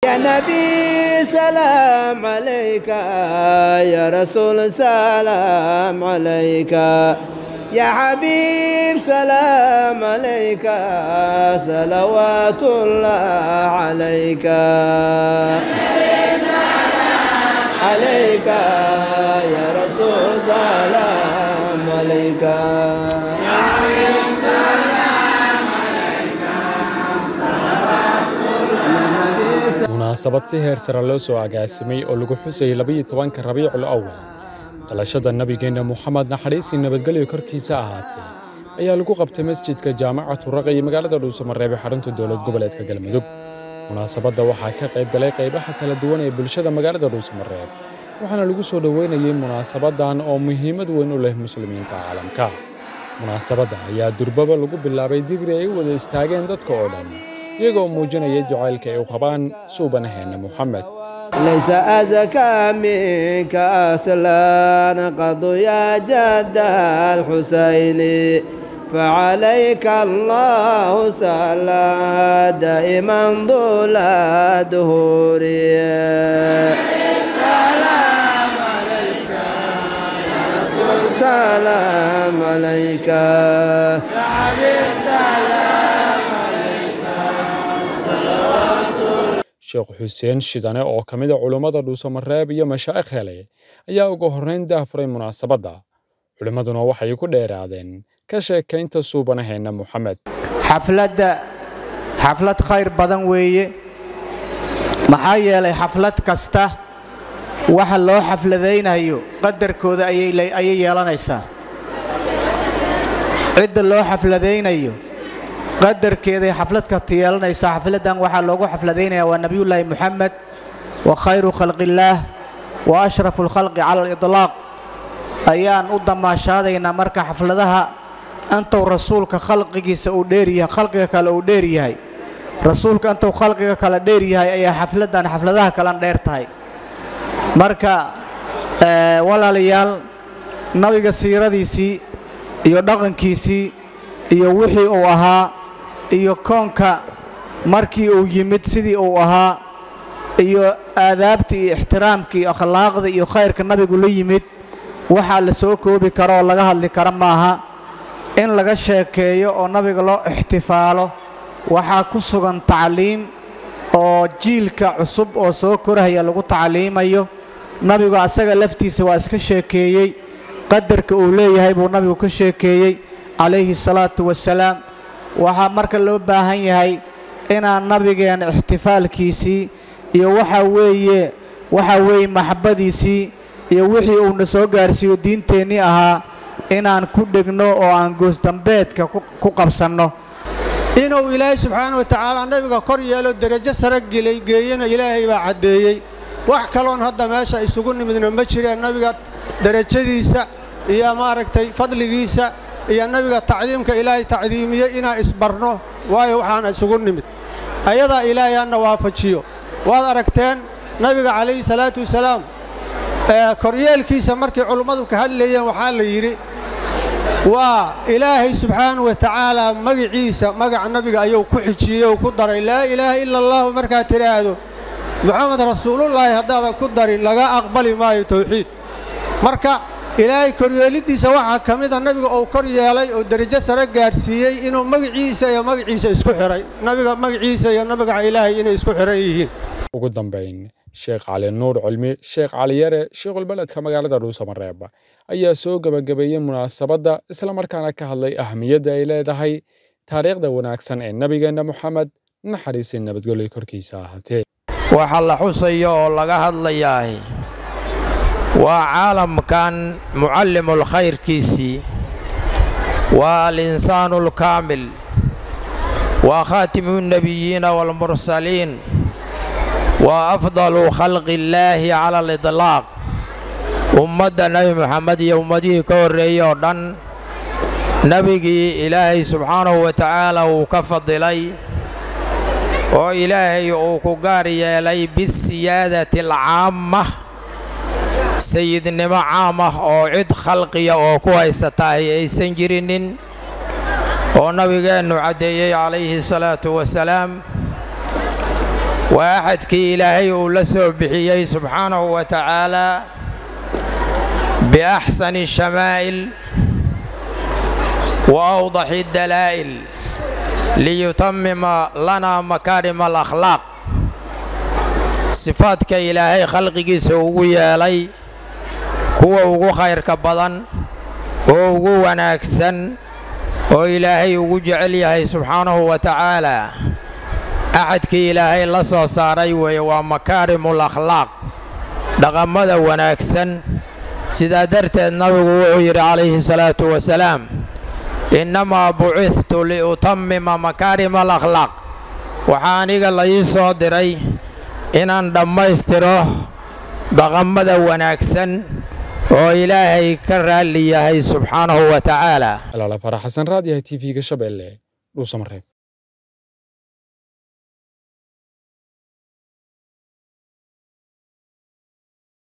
يا نبي سلام عليك يا رسول سلام عليك يا حبيب سلام عليك صلوات الله عليك عليك يا رسول سلام عليك munaasabad si heer sare loo soo agaasimay oo lagu xusayay labayo tobanka rabiicul awal dhalashada nebigeenna moxamed naxariisii nabadgelyo korkiisa ahaatee ayaa lagu qabtay masjidka jaamacatu raqa iyo magaalada dhuusamareeb ee xarunta dowlad goboleedka galmudug munaasabadda waxaa ka qayb galay qaybaha kala duwan ee bulshada magaalada dhuusamareeb waxaana lagu soo dhoweynayay munaasabaddan oo muhiimad weyn u leh muslimiinta caalamka munaasabadda ayaa durbaba lagu bilaabay digri ay u wada istaageen dadka oo dhan iyagoo muujinaya jacaylka ay u qabaan suubanaheena moxamed ليس أزكى منك أصلا قد يا جد الحسين فعليك الله صلى دائما طول الدهور سلام عليك يا رسول سلام عليك يا حبيب سلام عليك صلوات sheekh xuseen shidane oo ka mid a culummada dhuusamareeb iyo mashaa'ikh hele ayaa ugu horrayn daafuray munaasabadda culimmaduna waxay ku dheeraadeen ka sheekaynta suubanaheenna moxamed xafladda xaflad khayr badan weeye maxaa yeelay xaflad kasta waxa loo xafladaynayo qadarkooda ayay yeelanaysaa cidda loo xafladaynayo qadarkeeday xafladka yeelanaysaa xafladdan waxaa loogu xafladaynaya waa nebiyullaahi moxamed wa khayru khalqillaah wa ashrafu lkhalqi cala alidlaaq ayaan u damaashaadaynaa marka xafladaha intuu rasuulka khalqigiisa uu dheeryahay khalqiga kale uu dheer yahay rasuulka intuu khalqiga kale dheer yahay ayaa xafladdan xafladaha kalen dheer tahay marka walaalayaal nabiga siiradiisii iyo dhaqankiisii iyo wixii uu ahaa iyo koonka markii uu yimid sidii uu ahaa iyo aadaabtii iyo ixtiraamkii iyo akhlaaqda iyo khayrka nabigu la yimid waxaa la soo koobi karo oo laga hadli kara maaha in laga sheekeeyo oo nabiga loo ixtifaalo waxaa ku sugan tacliim oo jiilka cusub oo soo korahaya lagu tacliimayo nabigu asaga laftiisa waa iska sheekeeyey qadarka uu leeyahay buu nabigu ka sheekeeyey calayhi salaatu wasalaam waxaa marka loo baahan yahay inaan nabigeena ixtifaalkiisii iyo waxaa weeye waxaa weeye maxabbadiisii iyo wixii uuna soo gaarsiiyo diinteennii ahaa inaan ku dhegno oo aan goosdambeedka ku qabsanno inuu ilaahay subxaana wa tacaala nabiga kor yeelo derajo sare gelay geeyana ilaahay baa caddeeyey wax kaloon hadda meesha isugu nimidna ma jireen nabiga derajadiisa iyo maaragtay fadligiisa iyo nabiga tacdiimka ilaahay tacdiimiyey inaan isbarno waayo waxaana isugu nimid ayadaa ilaahay hanna waafajiyo waad aragteen nabiga calayhi salaatu wasalaam koryeelkiisa markay culummadu ka hadlayeen waxaa la yidhi waa ilaahay subxaana wa tacaala magiciisa magaca nabiga ayuu ku xijiyey oo ku daray laa ilaaha ila allahu markaad tidhaahdo moxamed rasuulullaahi haddaadan ku darin laga aqbali maayo tawxiid marka ilaahay koryeeliddiisa waxaa ka mida nabiga uu kor yeelay oo derajo sare gaadhsiiyey inuu magiciisa iyo magaciisa isku xidhay nabiga magaciisa iyo nabiga ilaahay inay isku xidhan yihiin ugu dambayn sheekh cali nuur cilmi sheekh cali yare sheekhulbeledka magaalada dhuusamareeb ayaa soo gebagabeeyey munaasabadda islamarkaana ka hadlay ahamiyadda ay leedahay taariikhda wanaagsan ee nebigeenna moxamed naxariisii nabadgelyo korkiisa ahaatee waxa la xusayo oo laga hadlayaah waa caalamkan mucallimul khayrkiisii waa alinsaanu alkaamil waa khaatimu nnebiyiina waalmursaliin waa afdalu khalqi illaahi cala alidlaaq ummadda nebi moxamed iyo ummadihii ka horreeyey oo dhan nebigii ilaahay subxaanahu wa tacaala wuu ka fadilay oo ilaahay uu ku gaar yeelay bisiyaadati alcaamma sayidnimo caam ah oo cid khalqiya oo ku haysatahay aysan jirinin oo nabigeennu caddeeyey calayhi salaatu wasalaam waa axadkii ilaahay uu la soo bixiyey subxaanahu wa tacaalaa biaxsani shamaa'il wa awdaxi dalaa'il liyutamima lana makaarima alakhlaaq sifaadka ilaahay khalqigiisa ugu yeelay kuwa ugu khayrka badan oo ugu wanaagsan oo ilaahay ugu jecel yahay subxaanahu wa tacaalaa axadkii ilaahay la soo saaray weeye waa makaarimul akhlaaq dhaqammada wanaagsan sidaa darteed nabigu wuxuu yidhi calayhi salaatu wasalaam innamaa bucithtu liutamima makaarima alakhlaaq waxaa aniga la ii soo diray inaan dhammaystiro dhaqammada wanaagsan oo ilaahay ka raalli yahay subxaanahu wa tacaala alaala farax xasan raadiyaha t v-ga shabeelle dhuusamareeb